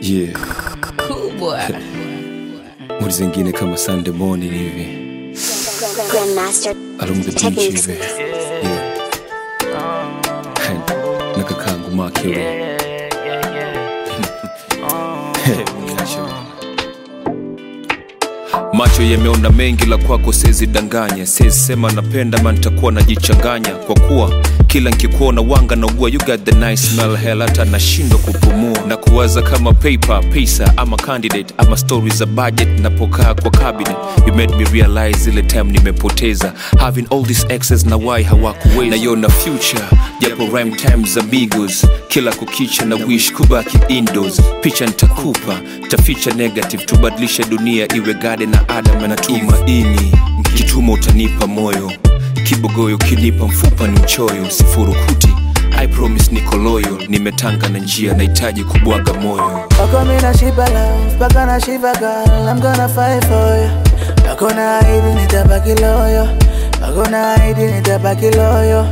yeah Cool boy. muri zingine kama Sunday morning hivi Grandmaster along the beach Techniques. hivi yeah na kakangu Makiro macho yameona mengi la kwako sezi danganya sezi sema napenda ma nitakuwa najichanganya kwa kuwa kila nkikuona wanga na ugua you got the nice smell hell hata nashindwa kupumua na kuwaza kama paper pesa ama candidate ama story za budget napokaa kwa cabinet you made me realize ile time nimepoteza having all these excess na why hawakuweza naiona future japo rhyme time za bigos kila kukicha na wish kubaki indoors picha nitakupa taficha negative tubadilishe dunia iwe gade na adam na tumaini kituma utanipa moyo kibogoyo kinipa mfupa ni mchoyo sifurukuti i promise niko loyo nimetanga na njia nahitaji kubwaga moyo Wako mina shiba love, paka na shiba girl, I'm gonna fight for you. Wako na ahidi nitabaki loyo, wako na ahidi nitabaki loyo.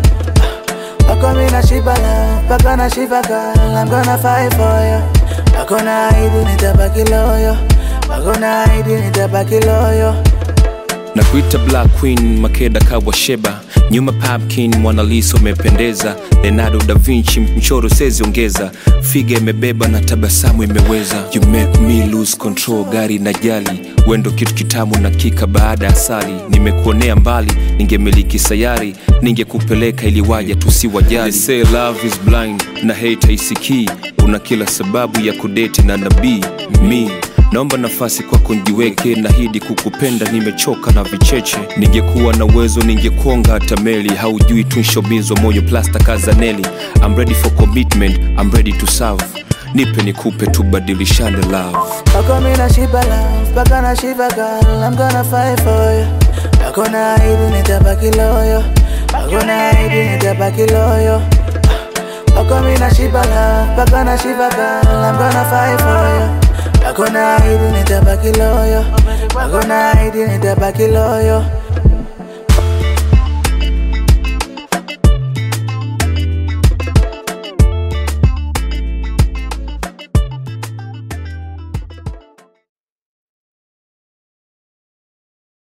Wako mina shiba love, paka na shiba girl, I'm gonna fight for you. Wako na ahidi nitabaki loyo, wako na ahidi nitabaki loyo. na kuita black queen makeda kawa sheba nyuma papkin mwanaliso umependeza leonardo da vinci mchoro sezi ongeza figa imebeba na tabasamu imeweza you make me lose control gari na jali wendo kitu kitamu na kika baada ya asali nimekuonea mbali ningemiliki sayari ningekupeleka ili waja tusiwajali They say love is blind na hate haisikii una kila sababu ya kudeti na nabii mi naomba nafasi kwako njiweke nahidi kukupenda nimechoka na vicheche ningekuwa na uwezo ningekonga hata meli haujui tunshobizwa moyo plasta kazaneli I'm ready for commitment I'm ready to serve nipe nikupe tubadilishane love Wako mina shiba love, paka na shiba girl, I'm gonna fight for you. Wako na ahidi nitabaki loyo, wako na ahidi nitabaki loyo. Wako mina shiba love, paka na shiba girl, I'm gonna fight for you. Wako na ahidi nitabaki loyo, wako na ahidi nitabaki loyo.